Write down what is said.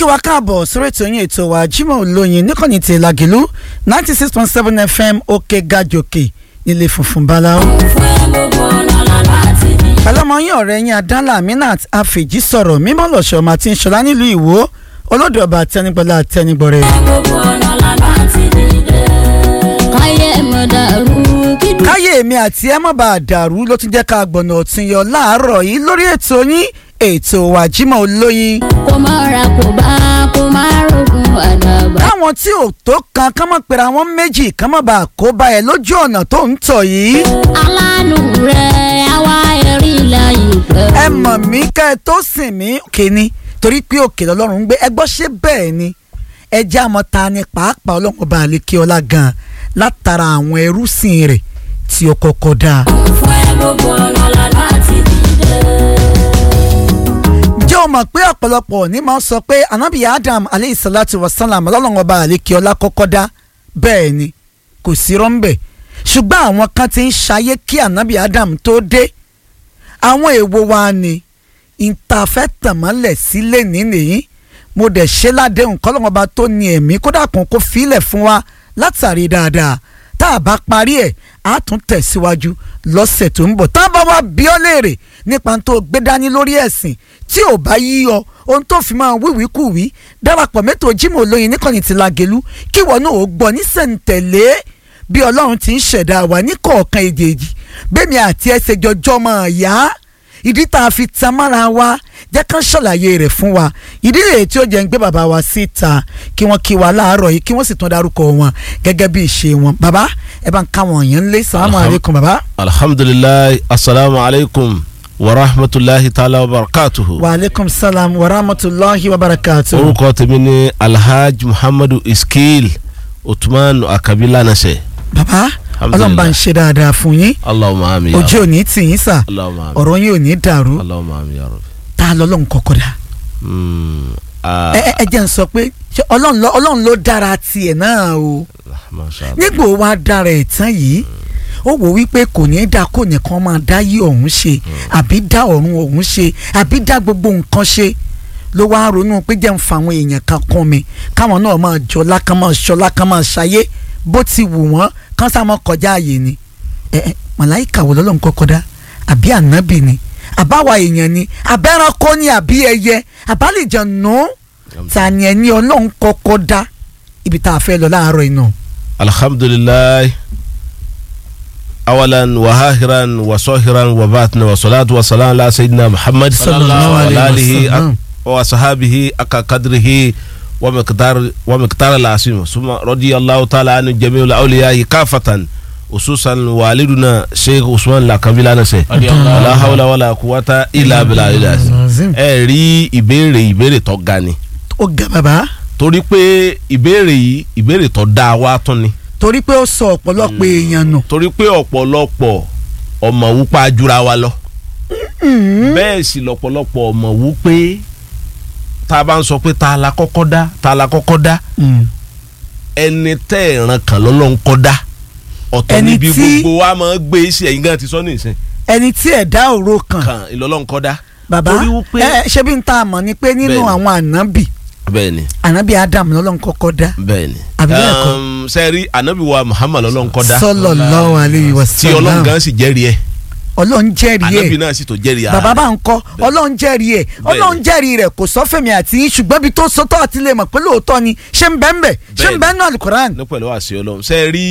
kí wa káàbọ̀ sórí ètò yín ètò wa Jímọ̀ Olóyin níkànnì ti Làgìlú ninety six point seven FM òkè gàjòkè nílé funfun báláwo. pẹ̀lọ́mọ yín ọ̀rẹ́ yín adánlá Aminat Afèjì sọ̀rọ̀ mímọ́ lọ́sọ̀ ọmọ àti ìṣọ̀lá nílùú Ìwó olódò ọba àtẹnigbọ́lá àtẹnigbọ́rẹ́. káyé èmi àti ẹ má bàa dàrú ló tún jẹ́ ká gbọ̀nà ọ̀tún yọ láàárọ̀ yìí lórí ètò yín ètò wa Jímọ̀ Olóyin. kó má ra kó bá kó má rogun àdàbà. káwọn tí ò tó kan kán mọ̀ pera wọn méjì kán mọ̀ bá a kó bá ẹ lójú ọ̀nà tó ń tọ̀ yìí. aláàánú rẹ̀ àwa ẹ̀rí láyé pẹ̀lú. ẹ mọ̀ mí ká ẹ tó sìn mí kíni torí pé òkè lọ́lọ́run ń gbé ẹ gbọ́ ṣé bẹ́ẹ̀ ni ẹ jẹ́ àmọ́ ta ni pàápàá ọlọ́run ọba àlekè ọlá gan-an látara àwọn ẹrúsìn rẹ̀ tí ó kọ́kọ́ dáa. fún ẹ gbogbo ọ̀nà lànà àti dídé. jẹ́ o mọ̀ pé ọ̀pọ̀lọpọ̀ ní máa ń sọ pé anabi adam aleyhi salatu wa salam ọlọ́run ọba àlekè ọlá kọ́kọ́ dá bẹ́ẹ̀ ni kò sí rọ́ńbẹ̀ ṣùgbọ́n àwọn kan ti ń ṣayé kí anabi adam tó dé àwọn èèwọ̀ wa ni ìtafẹ́ tàmọ́lẹ̀ sílẹ̀ nínìyí mo dẹ̀ ṣe ládéhùn kọ́lọ́run ọba tó ní ẹ̀mí kódà kan kó filẹ̀ fún wa látàrí dáadáa tá a bá parí ẹ̀ á tún tẹ̀síwájú lọ́sẹ̀ tó ń bọ̀ tá a bá wá bí ọ́ léèrè nípa tó gbé dání lórí ẹ̀sìn tí ò bá yí ọ ohun tó fi máa wíwí kù wí darapọ̀ mẹ́tò Jímọ̀ Olóyin níkànnì ti Lágelú kí wọ́n náà ó gbọ́ nísẹ̀ǹtẹ̀lé bí Ọlọ́run ti ń ṣẹ̀dá wa ní kọ̀ọ̀kan èjèèjì bẹ́ẹ̀mi àti ẹsẹ̀ jọjọ́ máa yá ìdí tá a fi tan mára wa jẹ́ kán ṣàlàyé rẹ̀ fún wa ìdí rèé tí ó jẹ́ ń gbé bàbá wa síta kí wọ́n kí wa láàárọ̀ yìí kí wọ́n sì tún dárúkọ wọn gẹ́gẹ́ bí ìṣe wọn bàbá ẹ bá ń ká wọn yẹn lé sàlámù Alham- aleykum bàbá. alhamdulilayi asalaamu alaykum wa rahmatulahi taala wa barakatuhu. wa aleykum salam wa rahmatulahi wa barakatu. orúkọ tèmi ni alhaji muhammadu iskil utman akabila nase. bàbá Alhamdulillah. ọlọ́run bá ń ṣe dáadáa fún yín allahumma ami ya ojú rabbi. ò ní tì yín sà allahumma ami. ọ̀rọ̀ yín ò ní dàrú allahumma ami ya rabbi. tá a lọ́lọ́run kọ́kọ́ dá. Mm, ah, ẹ ẹ ẹ jẹ́ ń sọ pé ṣé ọlọ́run ló- ọlọ́run ló dára tiẹ̀ náà o masha Allah. nígbà wo wá dára ẹ̀ tán yìí ó wò wípé kò ní í dá kò nìkan máa dá yí ọ̀hún ṣe àbí dá ọ̀run ọ̀hún ṣe àbí dá gbogbo nǹkan ṣe ló wá ronú pé jẹ́ ń fa àwọn èèyàn kan kún mi káwọn náà máa jọlá kán máa ṣọlá kán máa ṣayé bó ti wù wọ́n kán sá máa kọjá àyè ni ẹ ẹ màláìka wo lọ́lọ́run kọ́kọ́ dá àbí ànábì ni àbáwa èèyàn ni àbẹ́ranko ni àbí ẹyẹ àbálẹ̀jẹ̀ nù ta ni ẹni ọlọ́run kọ́kọ́ dá ibi tá a fẹ́ lọ láàárọ̀ iná. alhamdulilayi awalan wa hahiran wa sohiran wa batina wa salatu wa salam ala sayyidina muhammad Sallallahu alayhi wa alihi sallam. wa sahabihi aka kadrihi wa miqdar wa miqdar al-asim summa radiyallahu ta'ala an jami'il awliya'i kafatan ususan waliduna sheikh usman lakabila nase la hawla wala quwwata illa billah Azim. ẹ rí ìbéèrè ìbéèrè tó ga ni ó ga bàbá torí pé ìbéèrè yìí ìbéèrè tó dáa wá tún ni torí pé ó sọ ọ̀pọ̀lọpọ̀ èèyàn nù. torí pé ọ̀pọ̀lọpọ̀ ọmọ wúpa jura wa lọ bẹ́ẹ̀ sì lọ́pọ̀lọpọ̀ ọmọ wú pé tá a bá ń sọ pé ta la kọ́kọ́ dá ta la kọ́kọ́ dá ẹni tẹ́ ẹ̀ràn kan lọ́lọ́run kọ́ dá ọ̀tọ̀ Ẹni níbi tí- gbogbo wa máa ń gbé sí ẹ̀yìn gan ti sọ ní ìsìn ẹni tí ẹ̀dá òro kan kan ìlọ́lọ́run kọ́ dá bàbá torí wípé ẹ ṣé bí n ta àmọ́ ni pé nínú Bẹ́ẹ̀ni. àwọn ànábì bẹ́ẹ̀ ni ànábì Adam lọ́lọ́run kọ́kọ́ dá bẹ́ẹ̀ ni Àbí bẹ́ẹ̀ kọ́? Um, sẹ́ẹ̀rí ànábì wa Muhammad lọ́lọ́run kọ́ dá sallallahu alayhi wa tí ọlọ́run sallam gan sì jẹ́rìí ẹ̀ ọlọ́run jẹ́rìí ànábì ẹ̀ náà sì tó jẹ́rìí ara bàbá rẹ̀. bá ń kọ́ ọlọ́run jẹ́rìí ẹ̀ ọlọ́run jẹ́rìí rẹ̀ kò sọ fẹ́mi àti yín ṣùgbọ́n ibi tó sọ́tọ̀ àti lè mọ̀ pé lóòótọ́ ni ṣé ń bẹ́ẹ̀ ń bẹ̀ ṣé ń Bẹ́ẹ̀ni. bẹ́ẹ̀ náà alukoran ní pẹ̀lú àṣẹ ọlọ́run ṣe rí